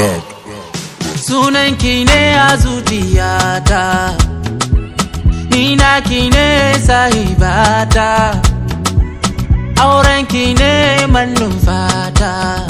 back. Sunanki ne a zuciyata Ni naki ne sahibata Aurenki ne mannun fata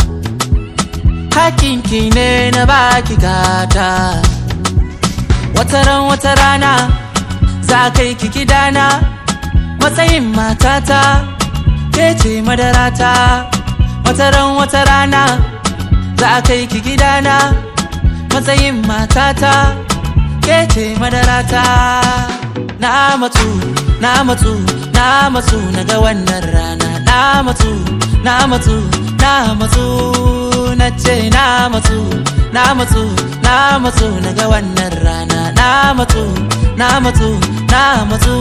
Hakinki ne na baki gata Wataran wata rana za kai ki gidana Matsayin matata ke ce madarata Wataran wata rana za kai ki gidana matsayin matata ke ce madarata na matsu na matsu na matsu na ga wannan rana na matsu na matsu na matsu na ce na matsu na matsu na matsu na ga wannan rana na matsu na matsu na matsu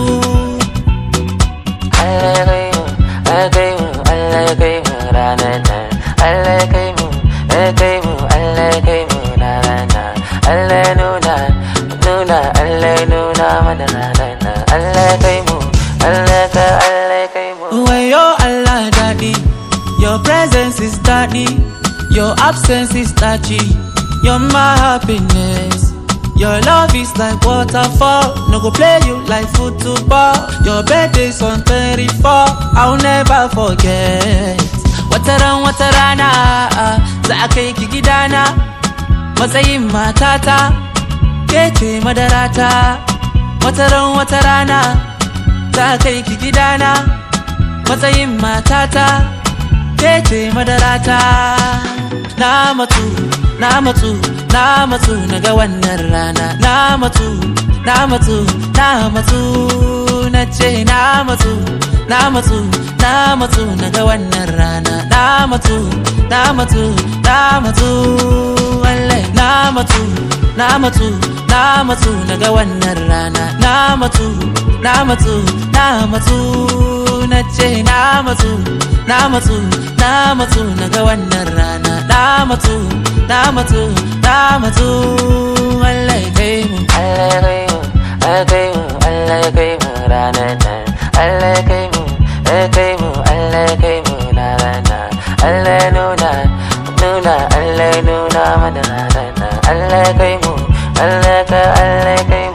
Allah ya kai mu, Allah ya kai mu, Allah ya kai mu ranar nan. Allah ya kai mu, ya kai mu, Allah ya kai mu ranar nan. Allah ya nuna, nuna, Allah ya nuna mana ranar nan. Allah ya kai mu, Allah ya kai, Allah ya kai mu. Wayo Allah daddy Your presence is daddy Your absence is touchy You're my happiness Your love is like waterfall No go play you like football Your birthday's on 34 I'll never forget Wataran watarana Za a kai ki gidana Matsayin matata Ke ce madarata Wataran watarana Za a kai ki gidana matsayin matata ke ce madarata na matsu na matsu na matsu na ga wannan rana na matsu na matsu na matsu na ce na matsu na matsu na matsu na ga wannan rana na matsu na matsu na matsu wallahi na matsu na matsu na matsu na ga wannan rana na matsu na matsu na matsu na ce na matsu na matsu na matsu na ga wannan rana na matsu na matsu na matsu wallahi kai mu Allah ya kai mu, Allah ya kai mu, Allah ya kai mu ranar nan. Allah ya kai mu, ya kai mu, Allah ya kai mu ranar nan. Allah ya nuna, nuna, Allah ya nuna mana ranar nan. Allah ya kai mu, Allah ya kai, Allah ya kai mu.